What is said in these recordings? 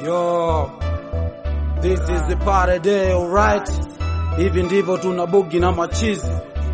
Yo, this is the party day, alright. Hivi ndivyo tuna bugi na machizi.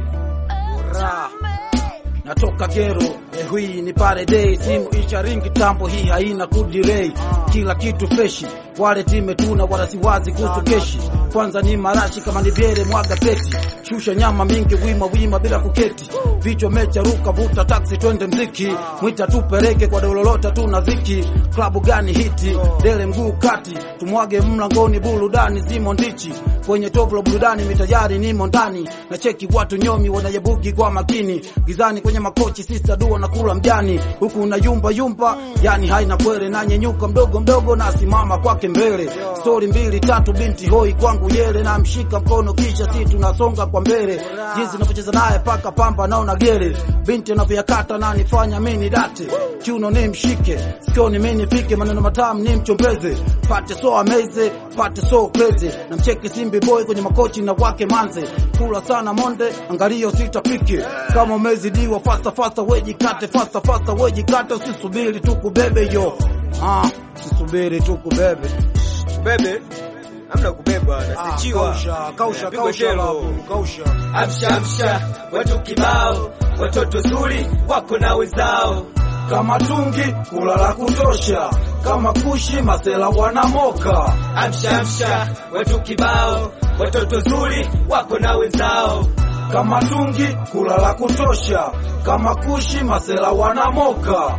Ra. Natoka gero, eh, hii ni party day, timu isha ringi tambo, hii haina kudirei, kila kitu freshi, wale time tuna wala siwazi kuhusu keshi. Kwanza ni marashi kama ni vyere, mwaga peti, shusha nyama mingi, wima wima bila kuketi, vichwa mecha ruka, vuta taksi, twende mziki, mwita tupeleke kwa dololota, tuna dhiki, klabu gani hiti, dele mguu kati, tumwage mlangoni, burudani zimo ndichi, kwenye toplo burudani, mitajari nimo ndani, na cheki watu nyomi wanayebugi kwa makini, gizani kwenye makochi, sista dua na kula mjani, huku na yumba yumba, yani haina kwere, na nyenyuka mdogo mdogo, na simama kwake mbele, stori mbili tatu, binti hoi kwangu yele, na mshika mkono, kisha si tunasonga kwa mbele, jinsi napocheza naye paka pamba naona gere, binti anavyoyakata na nifanya mini date, kiuno ni mshike, sikioni mimi nifike, maneno matamu ni mchombeze, pate so ameze, pate so crazy, na mcheki simbi boy kwenye makochi na wake manze, kula sana monde, angalio sitapike, kama umezidiwa fasta fasta, wejikate fasta fasta, wejikate, usisubiri tukubebe yo, ah, usisubiri tukubebe Bebe, hamna kubeba, nasichiwa. kausha kausha Pigwa kausha shelo. babu, kausha Amsha amsha, watu kibao, watoto zuri wako na wenzao. kama tungi kula la kutosha, kama kushi masela wanamoka Amsha amsha, watu kibao, watoto zuri wako na wenzao. kama tungi kula la kutosha, kama kushi masela wanamoka.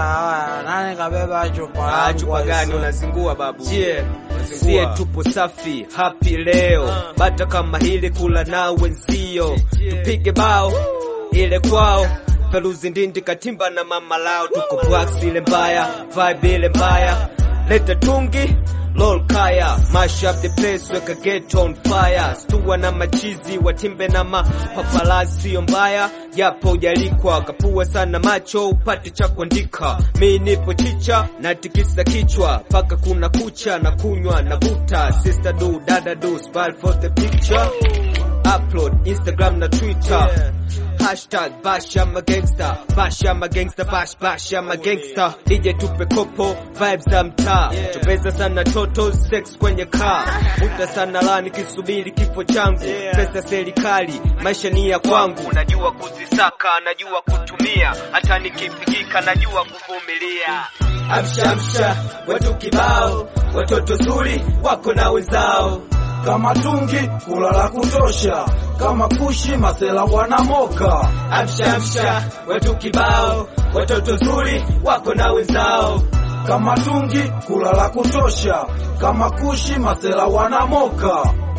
Nani kabeba chupa? Ah, chupa gani unazingua babu? Je, sie tupo safi happy leo, bata kama hili kula na wenzio, tupige bao ile kwao Feruzi Ndindi Katimba na mama lao, tuko Bwax ile mbaya, vibe ile mbaya, leta tungi lol kaya, mash up the place, weka get on fire, stua na machizi watimbe na mapapalazi, sio mbaya japo ujalikwa, kapua sana macho upate cha kuandika. Mi nipo chicha na tikisa kichwa paka kuna kucha na kunywa na vuta, sister do dada do smile for the picture upload Instagram na Twitter Hashtag bash I'm a gangster Bash I'm a gangster Bash bash I'm a gangster DJ tupe kopo Vibes za mtaa Tupeza sana toto Sex kwenye car Vuta sana lani kisubiri kifo changu Pesa serikali Maisha ni ya kwangu Najua kuzisaka Najua kutumia Hata nikipigika Najua kuvumilia Amsha amsha Watu kibao Watoto zuri Wako na wenzao kama tungi kula la kutosha, kama kushi masela wanamoka Amsha amsha, watu kibao, watoto zuri wako na wenzao. kama tungi kula la kutosha, kama kushi masela wanamoka